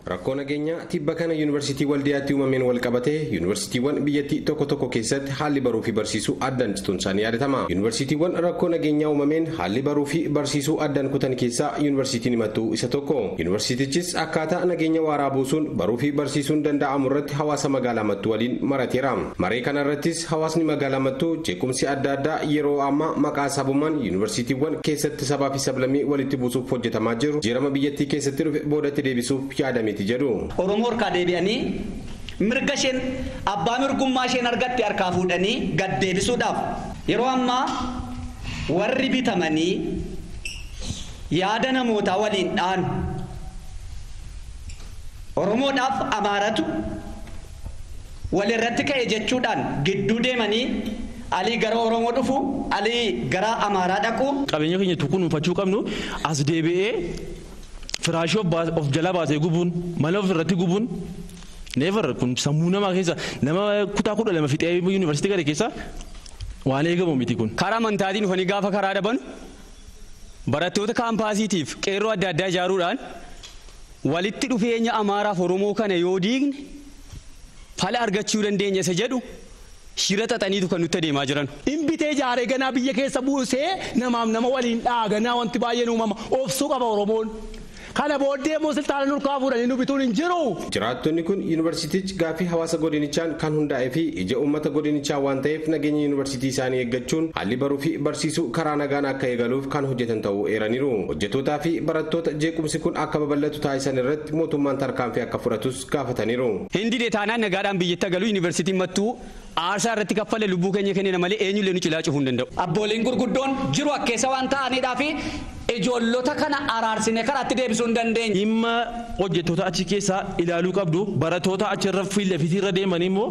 rakkoo nageenyaa tibba kana yuunivarsiitii waldiyaatti uumameen wal qabatee yuunivarsiitiiwwan biyyattii tokko tokko keessatti haalli baruu fi barsiisuu addaan cituun isaanii yaadatama yuunivarsiitiiwwan rakkoo nageenyaa uumameen haalli baruu fi barsiisuu addaan kutan keessaa yuunivarsiitiin himattuu isa tokko yuunivarsiitichis akkaataa nageenya waaraa buusuun baruu fi barsiisuun danda'amu irratti hawaasa magaalaa mattuu waliin marateera maree kana irrattis hawaasni magaalaa mattuu jeequmsi adda addaa yeroo ammaa maqaa sabummaan yuunivarsiitiiwwan keessatti sabaa fi sablammii walitti buusuuf hojjetamaa jiru jeerama biyyattii keessatti dhufe boodatti deebisuuf yaadameeti jedhu. Oromoo harkaa deebi'anii mirga isheen abbaa mirgummaa isheen argatte harkaa fuudhanii gad deebisuudhaaf yeroo ammaa warri bitamanii yaada namootaa waliin dhaan Oromoodhaaf amaaratu walirratti ka'e jechuudhaan gidduu deemanii alii gara Oromoo dhufu alii gara Amaaraa dhaqu. Qabeenya keenya kunuunfachuu qabnu as deebi'ee firaashii of jala baasee gubuun mana of irratti gubuun neefar kun sammuu namaa keessa nama kutaa kudha lama fixee yuunivarsiitii gadi keessa waan eegamu miti kun. Karaa amantaatiin dhufanii gaafa karaa dhaban barattoota kaampaasiitiif qeerroo adda addaa ijaaruudhaan walitti dhufeenya Amaaraaf Oromoo kana yoo diigne fala argachuu dandeenya isa jedhu shira xaxaniitu kan nutti adeemaa jiran. Inbitee jaaree ganaa biyya keessa buusee namaaf nama waliin dhaaganaa wanti baay'een uumama obsuu qaba Oromoon. Kana booddee immoo siltaana nurkaa fuudhanii nu bituun hin jiru. Jiraattonni kun yuunivarsiitichi gaaffii hawaasa godinichaan kan hundaa'ee fi ija uummata godinichaa waan ta'eef nageenya yuunivarsiitii isaanii eeggachuun haalli baruu fi barsiisuu karaa nagaan akka eegaluuf kan hojjetan ta'uu eeraniiru. Hojjettootaa fi barattoota jeequmsi kun akka babal'atu taasisan irratti mootummaan tarkaanfii akka fudhatus gaafataniiru. Hindi deetaanaan nagaadhaan biyyatti galu yuunivarsiitiin mattuu aarsaa irratti kaffale lubbuu keenya kennina malee eenyullee nu cilaa cufuu hin danda'u. Abbooliin gurguddoon jiru akkeessa waan ta'aniidhaa fi ijoollota kana araarsine karaatti deebisuu hin dandeenye. Dhimma hojjettoota achi keessaa ilaaluu qabdu barattoota achirra fiilafitiirra deeman immoo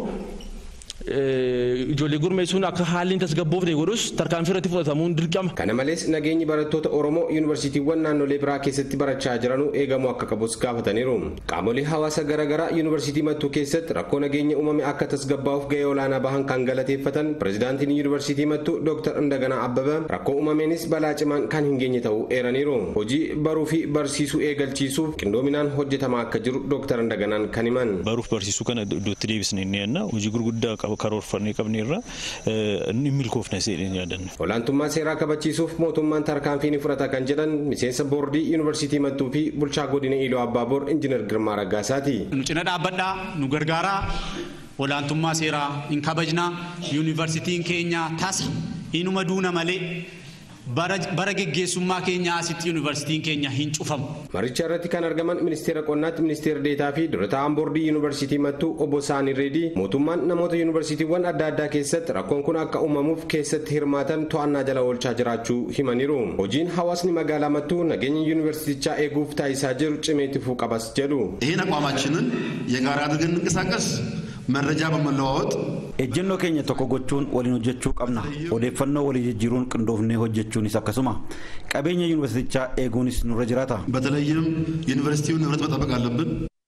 ijoollee gurmeessuun akka haalli tasgabboofne godhus tarkaanfii irratti fudhatamuun dirqama. Kana malees nageenyi barattoota Oromoo yuunivarsiitiiwwan naannolee biraa keessatti barachaa jiranuu eegamuu akka qabus gaafataniiru. Qaamolee hawaasa garaagaraa yuunivarsiitii mattuu keessatti rakkoo nageenya uumame akka tasgabbaa'uuf gahee olaanaa bahan kan galateeffatan pirezidaantiin yuunivarsiitii mattuu Dr. Indaganaa Abbabaa rakkoo uumameenis balaa cimaan kan hin geenye ta'uu eeraniiru. Hojii baruu fi barsiisuu eegalchiisuuf qindoominaan hojjetamaa akka jiru Dr. Indaganaan kan himan. Baruuf barsiisuu kana iddootti deebisnee inni yenna hojii gurguddaa qaba karoorfannee qabne irra inni milkoofne seedheen yaadanne. Olaantummaa seeraa kabachiisuuf mootummaan tarkaanfii ni fudhata kan jedhan miseensa boordii yuunivarsiitii mattuu fi bulchaa godina Iloo Abbaaboor injiinar Girmaa Raggaasaati. Nu cina dhaabbadhaa nu gargaaraa olaantummaa seeraa hin kabajnaa yuunivarsiitiin keenya tasa inuma duuna malee bara geggeessummaa keenya asitti yuunivarsiitiin keenya hin cufamu. Maricha irratti kan argaman ministeera qonnaatti ministeera deetaa fi dura taa'aan boordii yuunivarsiitii mattuu obbo Saanii Reedii mootummaan namoota yuunivarsiitiiwwan adda addaa keessatti rakkoon kun akka uumamuuf keessatti hirmaatan to'annaa jala oolchaa jiraachuu himaniiru. Hojiin hawaasni magaalaa mattuu nageenya yuunivarsiitichaa eeguuf taasisaa jiru cimeetti fufuu qabas jedhu. ይህን አቋማችንን የጋራ አድርገን እንንቀሳቀስ መረጃ በመለዋወጥ ejjennoo keenya tokko gochuun waliin hojjechuu qabna odeeffannoo walii jijjiiruun qindoofnee hojjechuunis akkasuma qabeenya yuunivarsiitichaa eeguunis nurra jiraata በተለይም ዩኒቨርሲቲውን ንብረት መጠበቅ አለብን